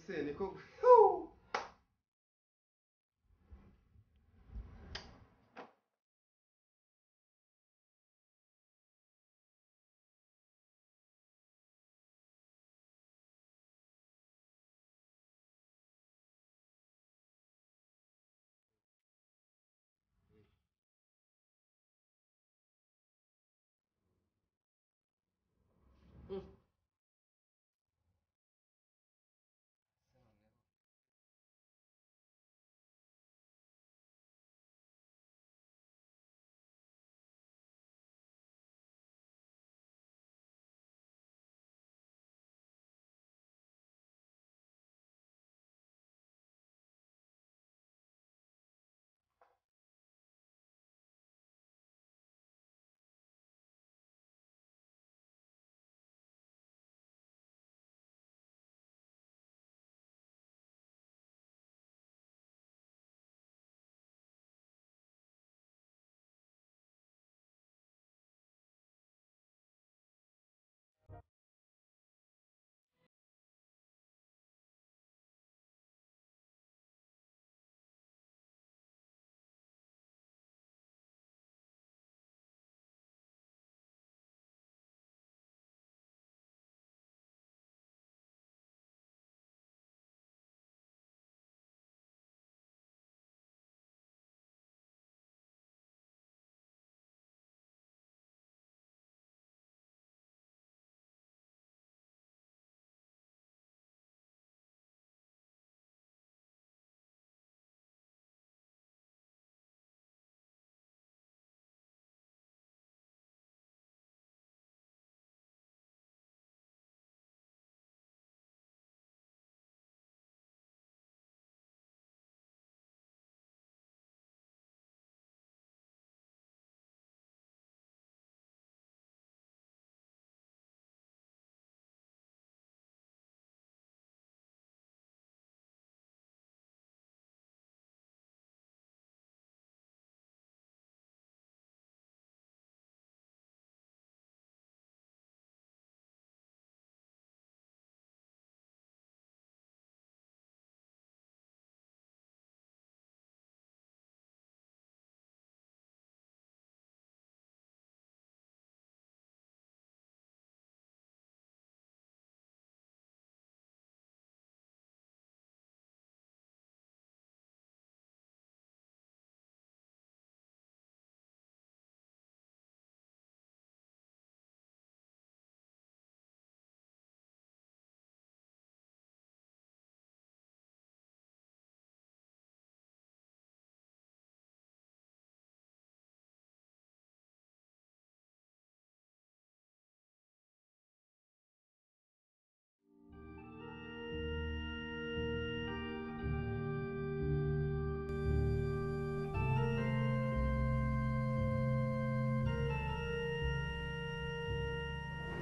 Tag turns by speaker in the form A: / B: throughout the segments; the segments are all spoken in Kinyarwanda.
A: scenico. Fiu!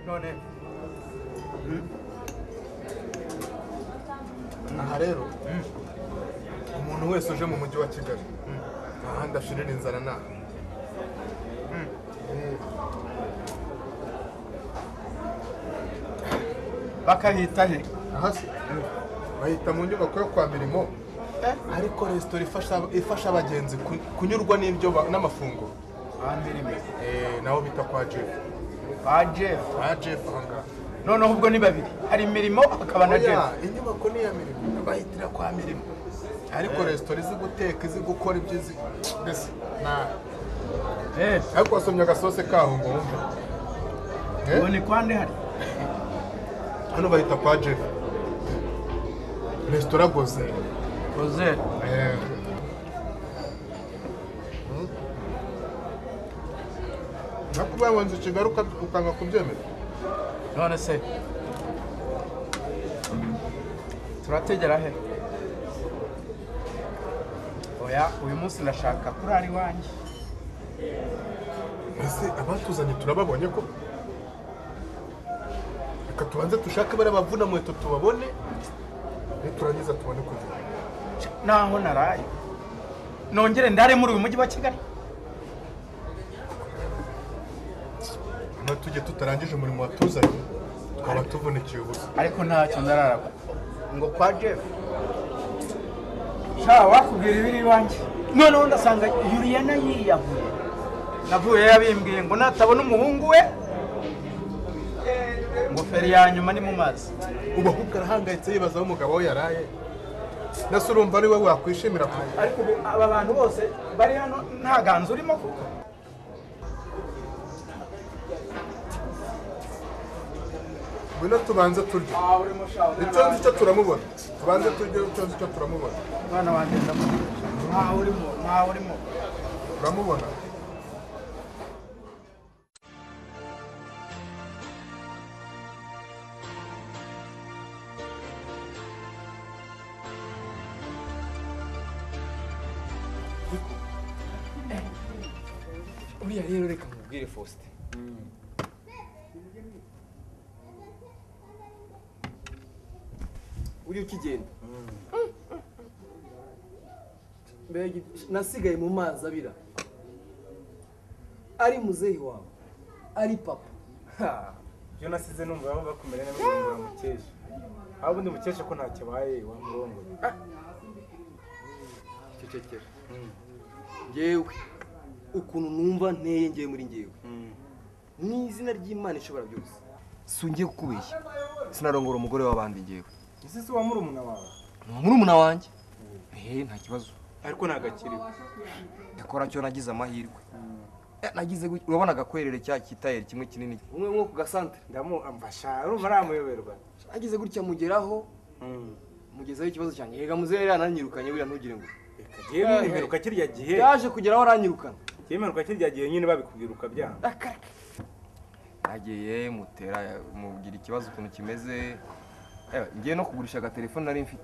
A: none aha rero umuntu wese uje mu mujyi wa kigali ahandi ashirira inzara naha
B: bakahita he
A: aha se bahita mu nyubako yo kwa mirimo ariko resitora ifasha- ifasha abagenzi ku- kunyurwa n'ibyo ba- n'amafunguro
B: amirimo
A: Eh, naho bita kwa jefu
B: ba jeff
A: aha jefu ahangaha
B: noneho ubwo ni babiri hari imirimo hakaba na jeff
A: Oya, inyubako ni iya mirimo bahitira kwa mirimo ariko resitora izi guteka izi gukora ibyo izi mbese nabi
B: Eh,
A: ariko wasomye agasose kaho ngo wumve Eh?
B: ubu ni kwa nde hari
A: hano bahita kwa jeff resitora goze
B: rozel
A: Eh. Hmm? ariko ubaye wanze kigali uka- ukanga kubyemera
B: none se turategera he oya uyu munsi ndashaka kurara iwanjye
A: ese abatuzanye turababonye ko reka tubanze dushake bariya bavuna muheto tubabone niturangiza tubone kugira
B: naho naraye nongere ndare muri uyu mujyi wa kigali
A: hano tujye tutarangije umurimo watuzanye twaba tuvunikiye ubusa
B: ariko ntacyo ndarara
C: ngo kwa jeff
B: sha wakubwira ibiri iwanjye
C: noneho ndasanga yuriyana yiyahuye
B: navuyeyo yabimbwiye ngo natabona umuhungu we ingofero ya nyuma ni mu mazi
A: ubu ahubwo arahangayitse yibaza aho umugabo we yaraye ndetse urumva ari we wakwishimira ku
B: ariko ubu aba bantu bose bari hano nta ganza urimo kuko
A: ngwino tubanze turye icyo nzi cyo turamubona tubanze turye icyo nzi cyo turamubona
B: umwana wanjye ndamutegereje ntawe urimo ntawe urimo
A: turamubona
D: uriya rero reka mubwire faustin uri ukigenda mbega nasigaye mu mazi abira ari muzehe wawe ari papa
E: ibyo nasize numva baba bakumera neza kugira ngo mukeshe aho ubundi mukeshe ko ntacyo abaye wamurongoye
D: cecekera ngewe ukuntu numva nteye ngewe muri ngewe mu izina ry'imana ishobora byose si ungiye kukubeshya sinarongora umugore w'abandi ngewe
E: ese si uwa murumuna wawe
D: ni murumuna wanjye ehe nta kibazo
E: ariko ntagakiriwe
D: yakora cyo nagize amahirwe Eh, nagize gutya. urabona agakwerere cya kitayeri kimwe kinini umwe nko ku gasantere
E: ndamufasha urumva aramuyoberwa
D: nagize gutya mugeraho mugezaho ikibazo cyanjye yega muzehe yananyirukanye buriya ntugire ngo
E: reka jyewe
D: Eh, eh.
E: nimeruka kirya gihe
D: yaje kugeraho aranyirukana
E: jyewe nimeruka kirya gihe nyine babikubwira ukabyanga
D: nagiye mutera mubwira ikibazo ukuntu kimeze Eh, ngiye no kugurisha agatelefone nari mfite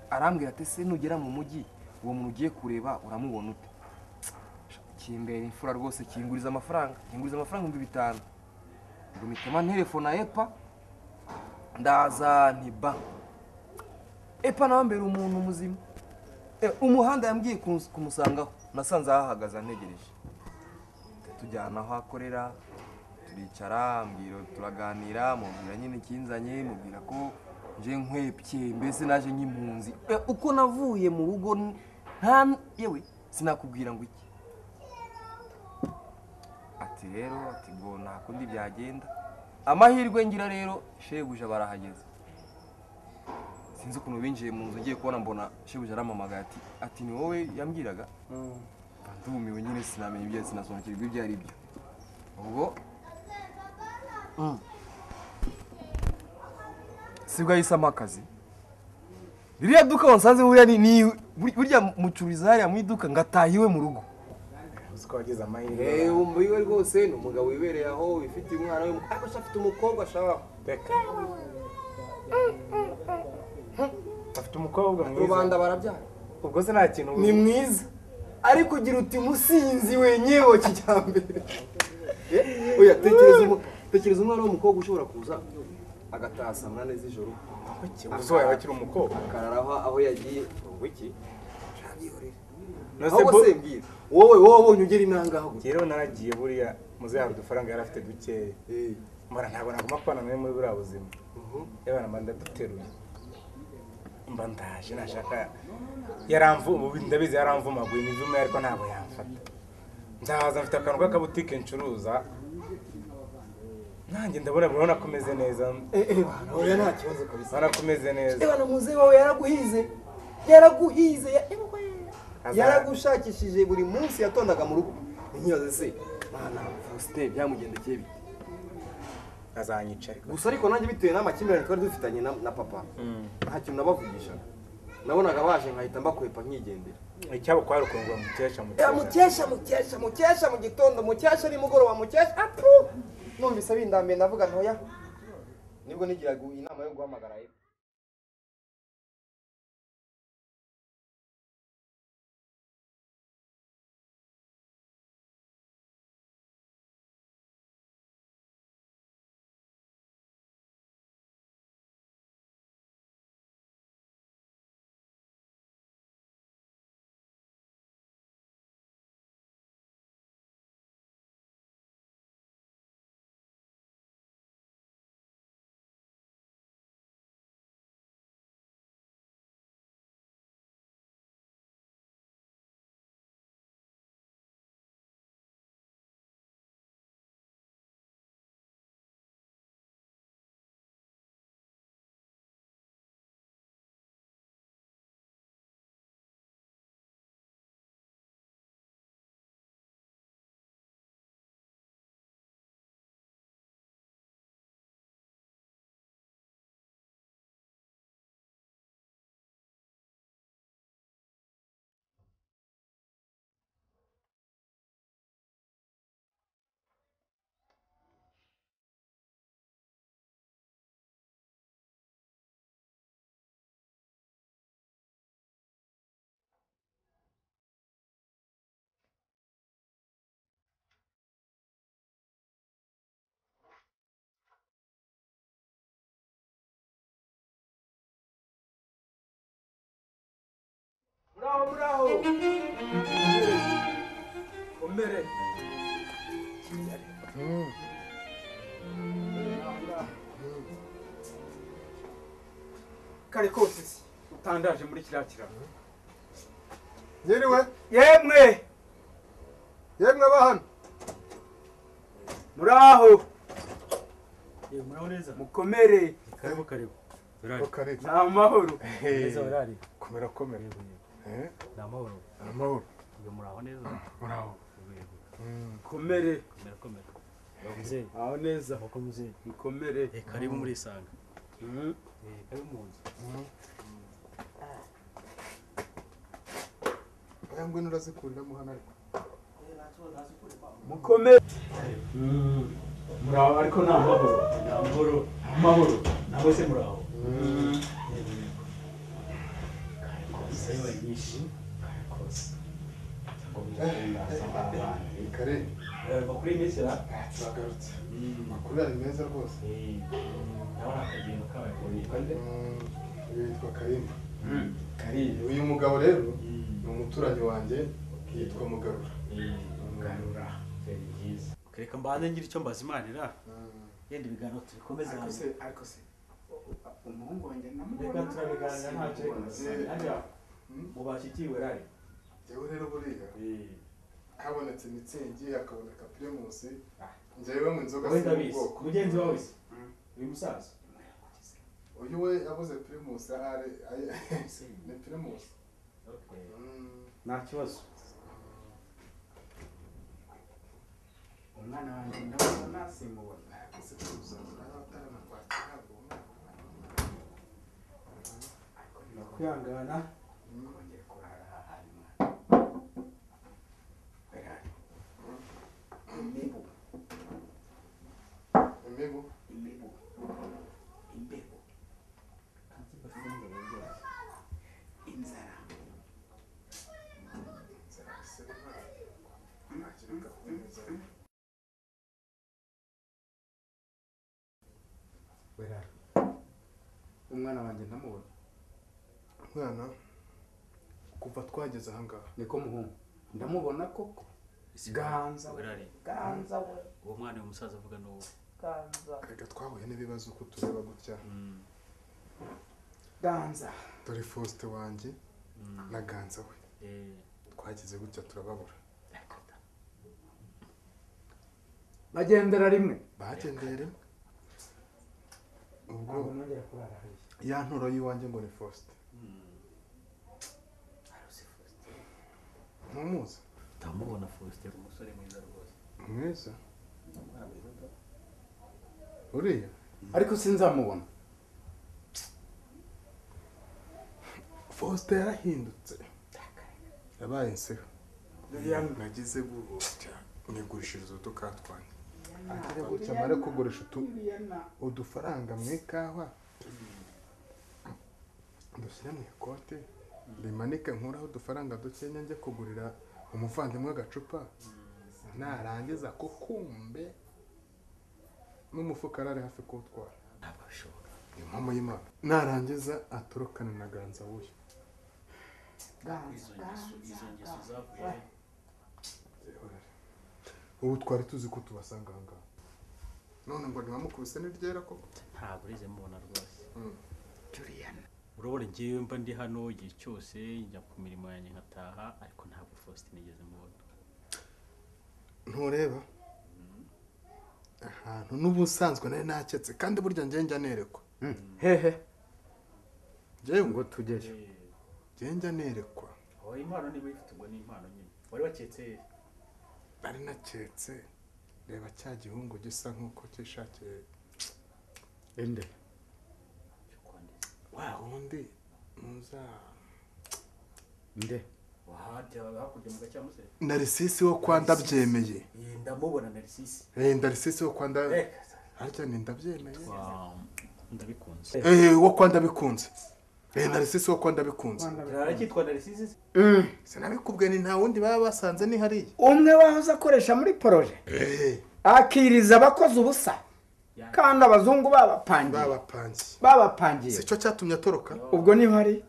D: arambwira ati se nugera mu mujyi uwo muntu ugiye kureba uramubona ute kimbera imfura rwose kinguriza amafaranga kinguriza amafaranga ibihumbi bitanu ngo mitema nterefone na epa ndaza ntiba epa nawe mbere umuntu muzima Eh, umuhanda yambwiye kumus- kumusangaho nasanze ahahagaze antegereje tujyana aho akorera turicara ambwira turaganira mubwira nyine ikinzanye mubwira ko nje nkwepye mbese naje nk'impunzi Eh, uko navuye mu rugo n- nta yewe sinakubwira ngo iki ati rero ati ngo nta kundi byagenda amahirwe ngira rero shebuja barahageze sinzi ukuntu binjiye mu nzu ngiye kubona mbona shebuja aramamagaye ati ati ni wowe yambwiraga ndumiwe nyine sinamenya ibyo sinasobanukirwa ibyo ari byo ubwo sibwo yahisemo akazi ririya duka wansanze buriya ni- ni buri- burya mucururiza hariya mu iduka ngataha iwe mu rugo
E: uzi ko wagize amahirwe
D: eee wumva iwe rwose ni umugabo wibereye aho wifitiye umwana we ariko se afite umukobwa ashaka
E: reka afite umukobwa mwiza
D: rubanda barabyara
E: ubwo se nta kintu
D: ni mwiza ariko ugira uti musinzi wenyewe kijyambere Eh, oya tekereza umu- tekereza umwana w'umukobwa ushobora kuza agataha saa munani z'ijoro
E: uzi waba akiri umukobwa
D: akarara aho aho yagiye wiki
E: nose
D: ahubwo
E: bo
D: se mbwira wowe wowe wabonye ugera inangaho gutya
E: jyewe naragiye buriya muzehe hari udufaranga yari afite dukeya
D: Eh,
E: mbona ntabwo naguma kubana nawe muri buriya buzima
D: mhm.
E: yabana mba ndaduteruye mba ndaje nashaka yaramvu ubu ndabizi yaramvumaguye imivume ariko ntabwo yamfata nzaza mfite akantu k'akabutike ncuruza nanjye ndabona urabona ko umeze neza
D: Eh, eh, bana, oya nta kibazo kabisa
E: urabona ko umeze neza
D: ebana muzehe wawe yaraguhize yaraguhize ya-
E: Aza-
D: yaragushakishije buri munsi yatondaga mu rugo nkibaze se mana faustin byamugendekeye bite
E: azanyica ariko
D: gusa ariko nanjye bitewe n'amakimbirane twari dufitanye na, na papa nta kintu nabavugishaga nabonaga baje nkahita mbakwepa nkigendera
E: icyabo kwari ukuntu ngo mukesha
D: Ya
E: mukesha
D: mukesha mukesha mukesha mu gitondo mukesha nimugoroba mukesha apu numvise bindambiye ndavuga ntoya nibwo nigiraga inama yo guhamagara ye
E: buraho umere kigali
B: kare kose si utandaje muri kiriya kiraro
A: Yiriwe,
B: yemwe
A: yemwe bahano.
B: muraho
C: muraho neza
B: mukomere
C: karibu karibu
A: Ko kare.
B: ni amahoro
C: neza barari
A: Komera komera. Eh,
C: ni amahoro
A: amahoro.
C: ubwo muraho neza
A: Muraho.
B: mukomere
C: merakomera muzeye
B: aho neza
C: moko muzeye
B: mukomere
C: karibu muri isanga
B: Mm.
C: Eh, karibu mu nzu
A: Aya ngwino urazikuriramo hano ariko.
B: mukomere Mm. muraho ariko ni amahoro
C: ni amahoro
B: amahoro
C: nawe se muraho
B: Mm.
C: sewe nyinshi kare kose ngo muzasanga abana
A: Ni kare.
C: bakuri iminsi ra
A: Ah, turagarutse. Amakuru ari meza rwose.
C: eh ndabona akagendo kabaye kurirwa nde
A: Mm, uyu yitwa Karimba.
C: karibu
A: Uyu mugabo rero ni umuturanyi wanjye yitwa Mugarura.
C: garura feri byiza reka mbanze ngira icyo mbaza imana ira yenda ibiganiro tubikomeze
B: ariko se ariko se u- u- umuhungu wanjye namubona
C: mubashyikiwe rari
A: Jyewe rero buriya habonetse mitsingi hakaboneka primusi njyewe mu nzoga
C: wowe
A: si
C: ndabizi
A: ubwoko
C: mugenzi wawe se uyu musaza
A: uyu we yabuze primusi ahari aye- ni primusi Mm.
B: nta kibazo umwana wanjye ndabona nasimubona Ni ukwihangana kongera kurara ahari mwana berari imibu
A: imibu
B: imibu imbeho inzara berari umwana wanjye ndamubona
A: mwana kuva twageze ahangaha
B: niko muhungu ndamubona koko ganza we
C: werari
B: ganza we
C: uwo mwana uyu musaza avuga ni uwo
B: ganza
A: reka twahuye n'ibibazo uko tureba gutya
B: ganza
A: dore faustin wanjye na ganza we twagize gutya turababura
B: bagendera rimwe
A: bagendeye rimwe ubwo
B: ntabwo nongera kurara hariya
A: ya nturo y'iwanjye ngo ni faustin ntumuzi
C: ndamubona faustin umusore mwiza rwose
A: mwiza uriya
B: ariko sinzamubona
A: faustin yarahindutse yabaye insiho nagize gutya nigurishiriza uduka twanjye atari gutya amare kugurisha utu- udufaranga mu ikawa dushyira mu ikote rimanike nkuraho udufaranga dukenya njye kugurira umuvandimwe agacupa narangiza ko kumbe n'umufuka arari hafi kuwutwara
C: ntabwo bishoboka
A: impamo y'imana narangiza aturukane na ganza wuyu
B: ganza
C: izo ngeso izo ngeso zavuye he?
A: ubu twari tuzi ko tubasanga aha ngaha none ngo ntibamukubise n'iryera koko
C: ntabwo urize mubona rwose
A: Mm.
C: urabona ngewe mba ndi hano igihe cyose njya ku mirimo yanjye nkataha ariko ntabwo faustin nigeze mubona
A: ntureba ahantu n'ubusanzwe nari naketse kandi burya njye njya nerekwa
B: hehe
A: njyewe ngo
B: ngo tujyeyo
A: njye njya nerekwa
C: wowe impano niba uyifite ubwo ni impano nyine wari waketse he?
A: nari naketse reba cya gihungu gisa nk'uko cyishakiye
B: ende
C: cyo kwanditse
A: wa wundi muza
B: nde
C: wahajya hakurya mu gacyamusere
A: narisisi wo kwa ndabyemeye
C: Eh, ndamubona narisisi
A: Eh, narisisi wo kwa nda harya ni ndabyemeye
C: ndabikunze
A: Eh, wo kwa ndabikunze Eh, narisisi wo kwa ndabikunze
C: aracyitwa narisisi se?
A: sinabikubwiye ni nta wundi baba basanze ni hariya
B: umwe wahoze akoresha muri poroje akiriza abakoze ubusa kandi abazungu babapangiye
A: babapangiye
B: babapangiye
A: si cyo cyatumye atoroka
B: ubwo niba hari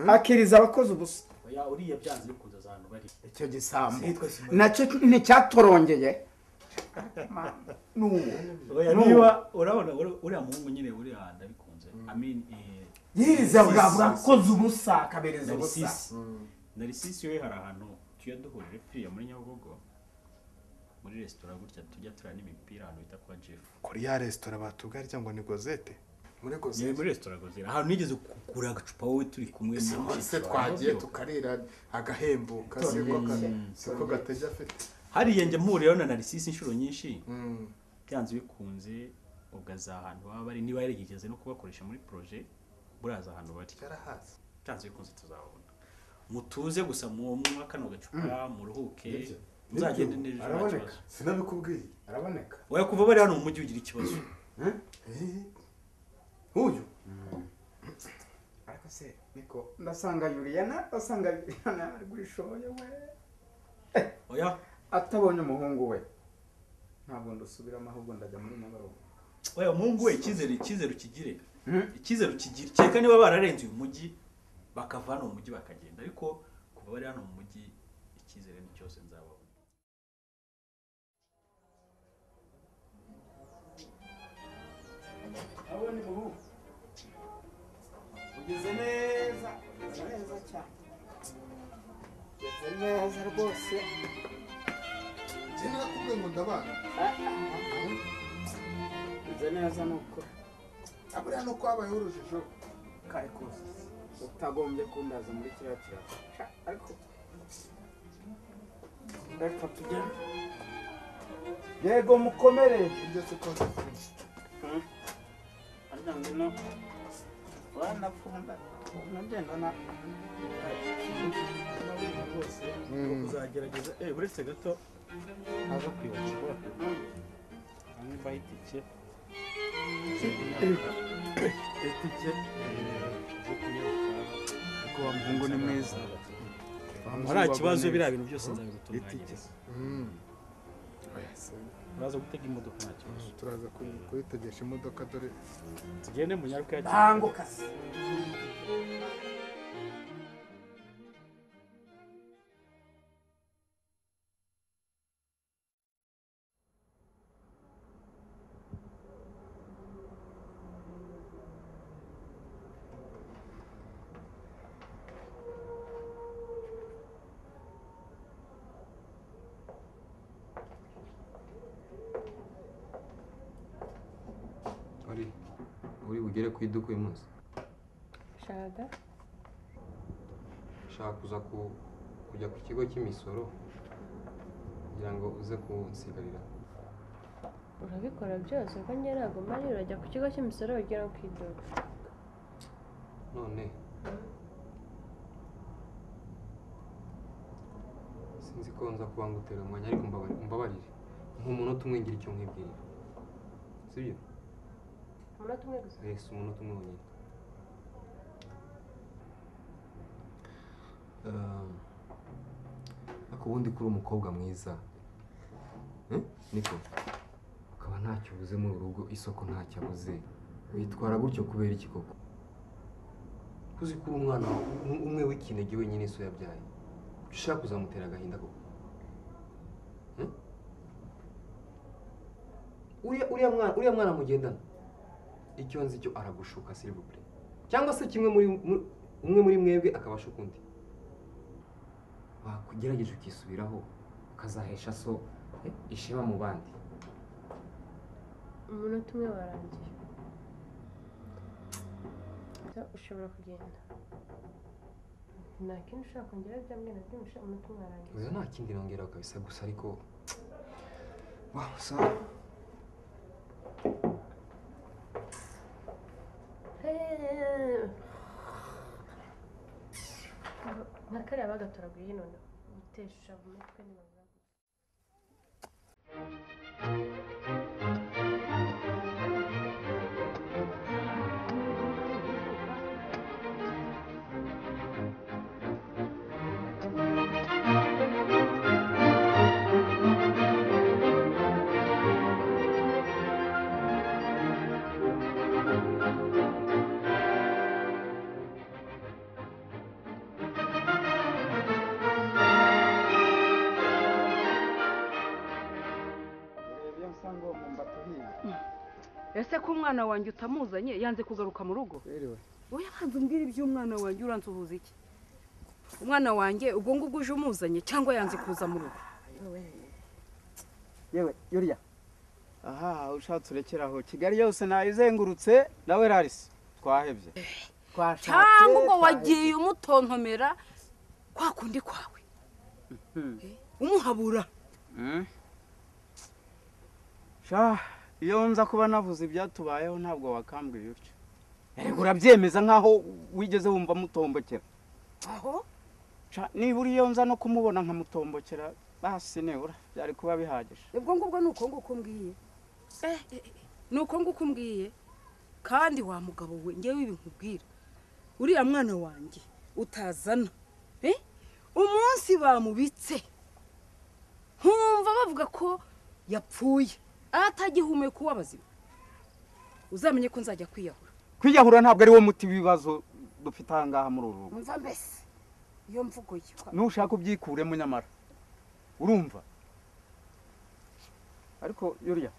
B: akiriza abakoze ubusa
C: oya uriya byanze bikunze ahantu bari
B: icyo gisambu
E: Sitwe simoni.
B: nacyo nticyatorongeye n'uwo
C: oya niba urabona uri- uriya muhungu nyine uri aha ndabikunze amin
B: yiriza bwa bwakoze ubusa akabereza ubusa
C: narisisi narisisi we hari ahantu tujya duhurira piriya muri nyabugogo muri resitora gutya tujya turya n'imipira ahantu bita kwa jeff
A: kuri ya resitora batugarya ngo ni gozete muri
C: yewe
A: gozete
C: muri resitora gozera ahantu nigeze kugura agacupa wowe turi kumwe na
A: se
C: mushiki wawe.
A: twagiye tukarira agahembo kasiko siko gatege afite
C: hariya njya mpuriraho na narisisi inshuro nyinshi
A: Mm.
C: byanze bikunze ugaza ahantu baba bari niba yarigeze no kubakoresha muri projet buraza ahantu bari
A: yarahazi
C: byanze bikunze tuzababona mutuze gusa mu munywa kano gacupa muruhuke muzagende neza nta kibazo
A: sinabikubwiye
B: araboneka
C: oya kuva bari hano mu mujyi ugira ikibazo
A: Eh, uyu
E: ariko se
B: niko ndasanga yuriyana ndasanga yuriyana ari gurishoboye we
C: oya
B: atabonye umuhungu we ntabwo ndusubiramo ahubwo ndajya muri nyabarongo
C: oya muhungu we icyizere icyizere ukigire
B: Hmm?
C: icyizere ukigire kereka niba bararenze uyu mujyi bakava hano mu mujyi bakagenda ariko kuva bari hano mu mujyi icyizere ni cyose nzababona
B: ugeze neza ugeze neza cyane ugeze neza rwose
A: njye nakubwiye ngo ndabana
B: ugeze neza ni ukuri
A: aburiya ni uko habayeho urujijo
B: kare kose utagombye kundaza muri kiriya kiraro Sha, ariko reka tugende yego mukomere
A: ibyo si ko nzi.
B: arya ngwino wanapfunda unagenda na rwose
C: uzagerageza eh uretse gato ntaza kwibagirwa niba itike itike zo kunyaruka
F: Ariko wa muhungu ni mwiza
C: nta kibazo biriya bintu byose nzabigutunganyiriza
A: Mm. Oya, se,
C: uraza gutega imodoka nta kibazo
A: turaza kuyi- kuyitegesha imodoka dore
C: tugende mu nyaruka ya
B: ntango kazi
D: uri uri bugere ku iduka uyu munsi
G: shaka
D: ushaka kuza ku- kujya ku kigo cy'imisoro kugira ngo uze kunsigarira
G: urabikora byose ko njye ntabwo mari urajya ku kigo cy'imisoro ugera ku iduka
D: none sinzi ko nza kuba ngutera umwanya ariko mbabari- mbabarire nk'umunota umwe ngira icyo nkibwira sibyo
G: umunota umwe gusa
D: yes umunota umwe wonyine Um, ariko ubundi kuri umukobwa mwiza Eh? niko ukaba ntacyo ubuze muri uru rugo isoko ntacyo abuze witwara gutyo kubera iki koko uzi ko uri umwana um- umwe w'ikinege wenyine so yabyaye ushaka kuzamutera agahinda koko Eh? Uriya- uriya mwana- uriya mwana mugendana icyo nzi cyo aragushuka silivupure cyangwa se kimwe muri muri- umwe muri mwebwe akabashuka undi wakugerageje ukisubiraho ukazahesha so eh, ishema mu bandi
G: umunota umwe warangiye So, ushobora kugenda nta kindi ushaka kongera byambwe nta kindi ushaka umunota umwe warangiye
D: oya nta kindi nongeraho kabisa gusa ariko waho sa
G: Hey! nka kariya bagatoraguye none gutesha mu mutwe ntibavuga
H: ese ko umwana wanjye utamuzanye yanze kugaruka mu rugo wowe abanza umbwire iby'umwana wanjye uransuhuza iki umwana wanjye ubwo ngubwo uje umuzanye cyangwa yanze kuza mu rugo
B: yewe yuriya aha ushatse urekera aho kigali yose nayo izengurutse nawe rarisi twahebye
H: cyangwa ubwo wagiye umutontomera kwa kundi kwawe umuhabura
B: Mm. sha iyo nza kuba navuze ibyatubayeho ntabwo wakambwiye utyo erega urabyemeza nk'aho wigeze wumva mutombokera
H: aho
B: Sha, nibura iyo nza no kumubona nkamutombokera basi nibura byari kuba bihagije
H: ubwo ngubwo ni uko nguko mbwiye ni uko nguko mbwiye kandi wa mugabo we ngewe ibi nkubwira uriya mwana wanjye utazana eh? umunsi bamubitse nkumva bavuga ko yapfuye atagihumeka uw'abazima uzamenye ko nzajya kwiyahura
B: kwiyahura ntabwo ari wo muti w'ibibazo dufite aha ngaha muri uru rugo
H: umva mbese iyo mvugo ye
B: nushaka ubyikuremo nyamara urumva ariko yuriya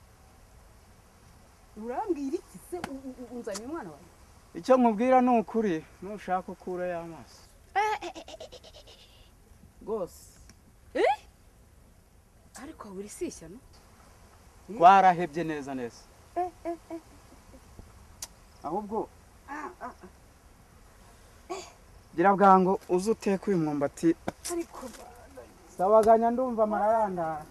H: urambwira iki se U- u- u- unzaniye umwana wawe
B: icyo nkubwira ni ukuri nushaka ukura y'amaso rwose
H: ariko buri si ishyano
B: twarahebye neza neza ahubwo gira bwango uze uteke uyu mwumbati sabaganya ndumva amarayandara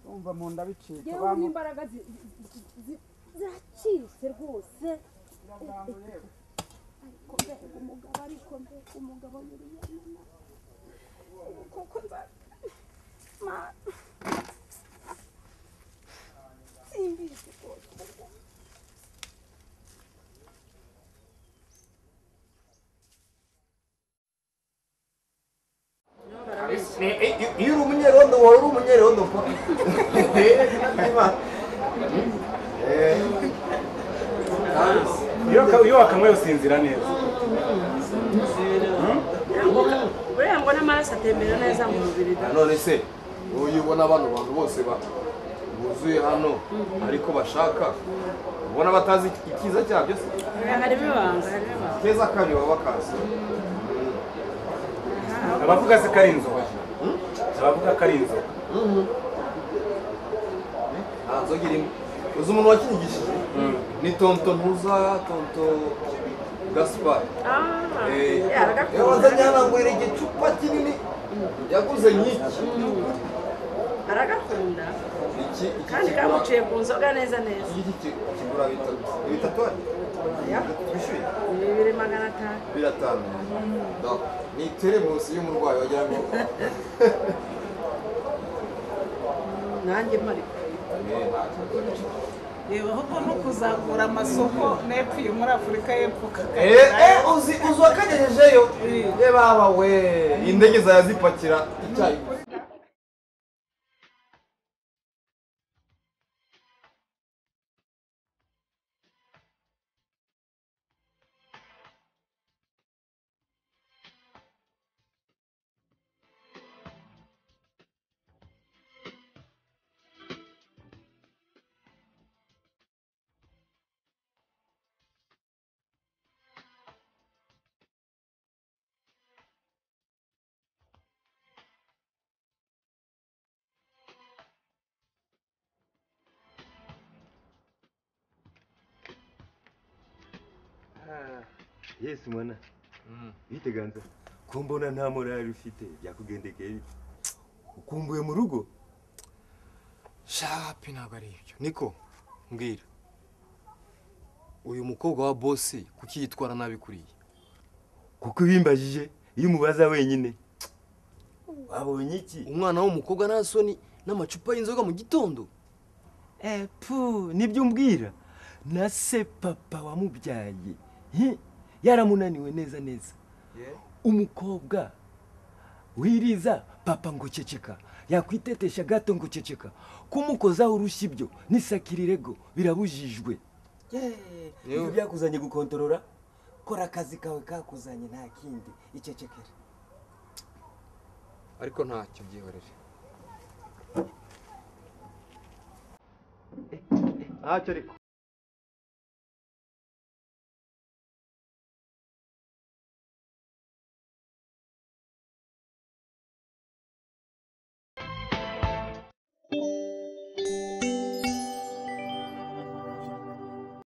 B: ndumva mu nda bicika
I: yewe
B: bangu
I: n'imbaraga zi- zi- zi- ziracitse rwose ariko mbega umugabo ariko mbega umugabo nyir'iyamana kuko nza Mana. simbizi rwose
D: iyo uri umunyerondo wowe uri umunyerondo mpa
J: Iyo waka- iyo wakanyweye usinzira neza
K: buriya ngo n'amaraso atembera neza mu mubiri da
D: none se uyu ubona bano bantu bose ba buzuye hano ariko bashaka ubona batazi icyiza cyabyo se
K: harimo ibanga harimo ibanga
D: keza kanyu baba bakazi
J: abavuga se ko ari inzoga abavuga ko ari inzoga
D: nta nzoga irimo uzi umuntu wakinyigishije ni tonto ntuza tonto gaspari
K: ah
D: Eh,
K: aragakunda
D: yazanye hano ngo yirege igicupa kinini yaguze nk'iki
K: aragakunda
D: iki iki
K: kandi
D: kigura
K: kamuciye ku nzoga neza neza
D: iki iki kigura bitatu bitatu twishyuye
K: bibiri magana atanu
D: biratanu Donc, ni teremusi y'umurwayi wagira ngo
K: nanjye mpari
D: Eh, nta kibazo.
L: reba ahubwo no kuzamura amasoko n'epfo iyo muri afurika y'epfo
D: Eh, eh,
L: kakagera
D: uzi uzi wakanyerejeyo reba we indege zayazipakira icyayi
E: yesi mwana biteganza ko mbona nta morali ufite byakugendekeye bite? ukumbuye mu rugo
D: shapi ntabwo ari ibyo niko mbwira uyu mukobwa wa bose kuki yitwara nabi kuriya
E: kuko ibimbajije iyo umubaza wenyine wabonye iki
D: umwana w'umukobwa nta soni n'amacupa y'inzoga mu gitondo
E: Eh, pu nibyo umbwira na se papa wamubyaye hi, yaramunaniwe neza neza umukobwa wiriza papa ngo ceceka yakwitetesha gato ngo ceceka kumukozaho urushyi ibyo nisakirirego birabujijwe ibyo byakuzanye gukontorora kora akazi kawe kakuzanye nta kindi icecekera
D: ariko ntacyo byihorere
E: ntacyo ariko